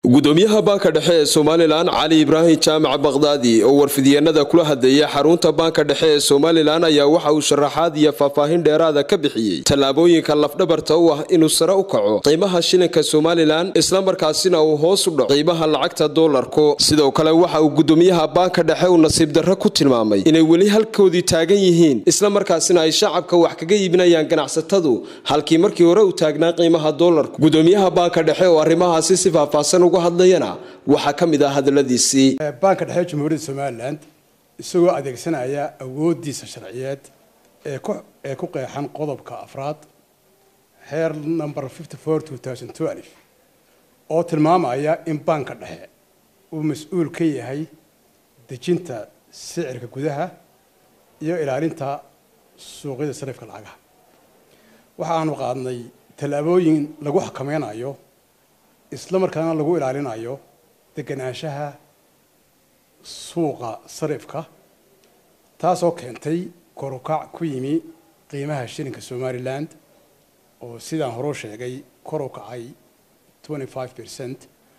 gudoomiyaha baanka dhexe ee somalilan cali ibraahim jaamac bakdaadi oo warfidyeennada kula hadleeya xarunta baanka dhexe ee somalilan ayaa waxa uu sharaxaad iyo faahfaahin dheeraada ka bixiyey tallaabooyinka lafdhabarta u ah inuu sare u kaco qiimaha shilinka somalilan islamarkaasina uu hoos u dhaco qiimaha lacagta doolarku sidoo kale waxa uu gudoomiyaha baanka dhexe uu nasiib darro ku tilmaamay inay weli halkoodii taagan yihiin islamarkaasina ay shacabka wax kaga iibinayaan ganacsatadu halkii markii hore u taagnaa qiimaha doolarku gudoomiyaha baanka dhexe oo arrimahaasi si faahfaahsan uga hadlayana waxaa ka mid ah hadaladiisii baanka dhexe jamhuuriyadda somalilan isagoo adeegsanaya awoodiisa sharciyeed ee ku ee ku qeexan qodobka afraad heer number fifty four two thousand twelve oo tilmaamaya in baanka dhexe uu mas-uul ka yahay dejinta sicirka gudaha iyo ilaalinta suuqyada sarifka lacagaha waxa aanu qaadnay tallaabooyin lagu xakameynayo isla markaana lagu ilaalinayo deganaanshaha suuqa sarifka taasoo keentay korukac ku yimi qiimaha shilinka somaliland oo sidaan horeu sheegay kor u kacay twenty five percent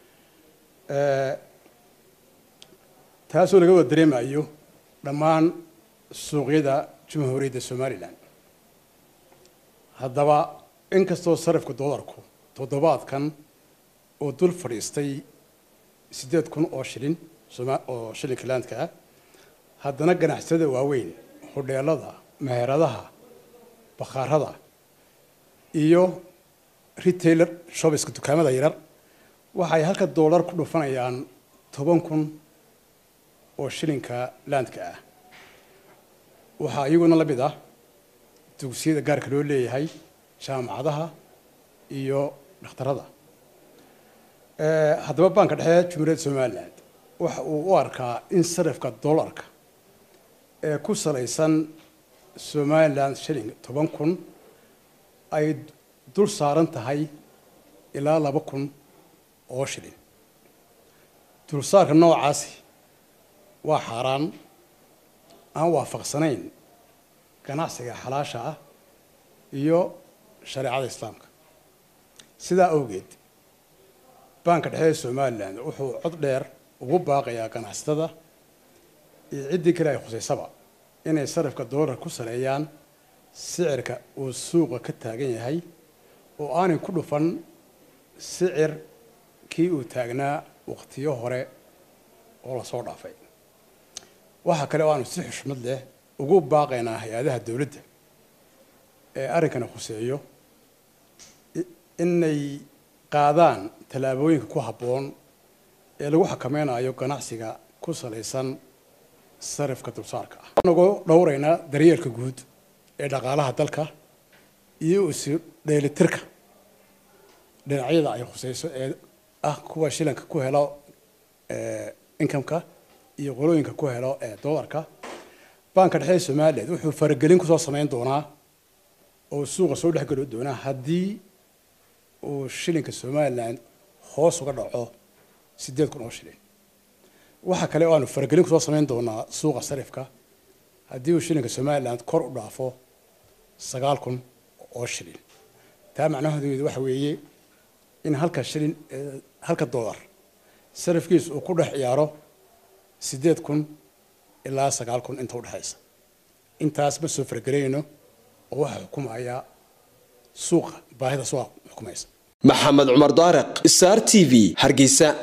taasoo laga wada dareemayo dhammaan suuqyada jamhuuriyadda somalilan haddaba inkastoo sarifka doolarku toddobaadkan oo dul fadhiistay siddeed kun oo shilin oo shilinka laandka ah haddana ganacsatada waaweyn hodheelada meheradaha bakhaarada iyo retailer shobiska dukaamada yarar waxay halka doolar ku dhufanayaan toban kun oo shilinka laandka ah waxaa iyaguna la mid ah dugsiyada gaarka loo leeyahay jaamacadaha iyo dhakhtarada haddaba baanka dhexe jumhuuriyadda somalilan waxa uu u arkaa in sarifka dollarka ee ku salaysan somaliland shilling toban kun ay dul saaran tahay ilaa laba kun oo shilin dulsaarka noocaasi waa xaaraan aan waafaqsanayn ganacsiga xalaasha ah iyo shareecada islaamka sidaa awgeed baanka dhexe ee somalilan wuxuu cod dheer ugu baaqayaa ganacsatada iyo ciddii kale ay khusaysaba inay sarifka doolar ku saleeyaan sicirka uu suuqa ka taagan yahay oo aanay ku dhufan sicir kii uu taagnaa waqtiyo hore oo lasoo dhaafay waxaa kale oo aanu si xushmad leh ugu baaqaynaa hay-adaha dowladda ee arrinkana khuseeyo inay qaadaan tallaabooyinka ku habboon ee lagu xakameynayo ganacsiga ku salaysan sarifka dulsaarka ah anagoo dhowraynaa daryeelka guud ee dhaqaalaha dalka iyo isu dheelitirka dhinacyada ay khuseyso ee ah kuwa shilanka ku helo incomeka iyo qolooyinka ku helo ee doolarka baanka dhexe ee somaliland wuxuu faragelin kusoo sameyn doonaa oo suuqa soo dhexgeli doonaa haddii uu shilinka somaliland hoos uga dhaco siddeed kun oo shilin waxaa kale oo aanu faragelin kusoo samayn doonaa suuqa sarifka haddii uu shilinka somaliland kor u dhaafo sagaal kun oo shilin taa macnaheedu waxa weeye in halka shilin halka dollar sarifkiisu uu ku dhex ciyaaro siddeed kun ilaa sagaal kun inta udhexaysa intaas ma soo faragelinayno oo waxaa xukumaya suuqa baahida suuqa xukumaysa maxamed cumar daariq star t v hargeysa